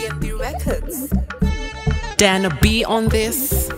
DNB Records. Dana B on this.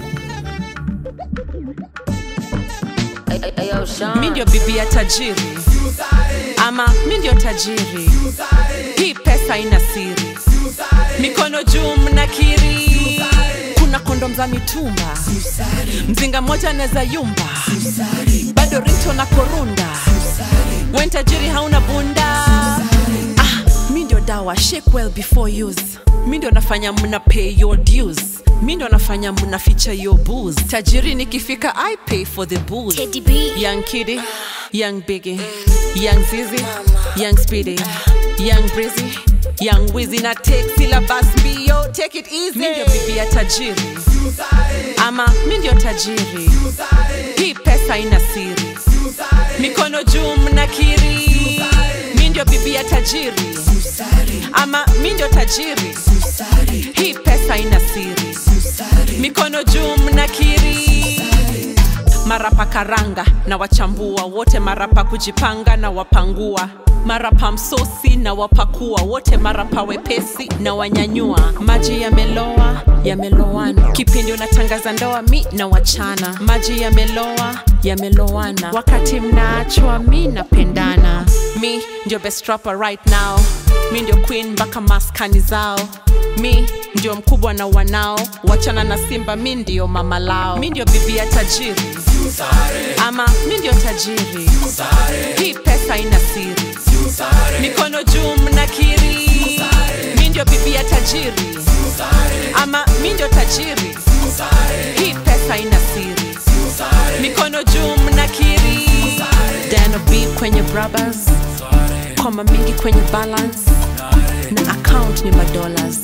Mi ndio bibi ya tajiri ama mi ndio tajiri. Hii pesa ina siri, mikono juu mnakiri. Kuna kondom za mitumba, mzinga mmoja anaweza yumba, bado rito na korunda. Wen tajiri hauna bunda. Ah, mi ndio dawa, shake well before use. Mi ndio nafanya mna pay your dues. Mi ndio nafanya mna feature your booze. Tajiri nikifika I pay for the booze. Teddy B. Young Kitty, Young Biggie, Young Zizi, Young Speedy, Young Breezy, Young Wizzy na take syllabus mbio, take it easy. Mi ndio bibi ya tajiri ama mi ndio tajiri. Hii pesa ina siri, mikono juu mnakiri. Mi ndio bibi ya tajiri ama mi ndio tajiri. Hii pesa ina siri, mikono juu mnakiri marapa karanga na wachambua wote marapa kujipanga na wapangua marapa msosi na wapakua wote marapa wepesi na wanyanyua maji yameloa yamelowana kipindi unatangaza ndoa mi na wachana maji yameloa yamelowana wakati mnaachwa mi napendana mi ndio best rapper right now mi ndio queen mpaka maskani zao mi ndio mkubwa na wanao wachana na simba mi ndio mama lao mi ndio bibi ya tajiri ama mi ndio tajiri hii pesa ina siri mikono juu mnakiri mi ndio bibi ya tajiri ama mi ndio tajiri hii pesa ina siri mikono juu mnakiri dano b kwenye brothers koma mingi kwenye balance na account ni madollars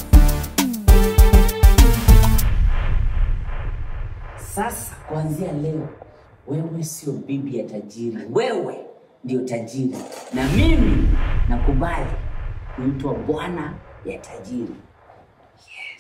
Sasa kuanzia leo, wewe sio bibi ya tajiri, wewe ndio tajiri, na mimi nakubali kuitwa bwana ya tajiri.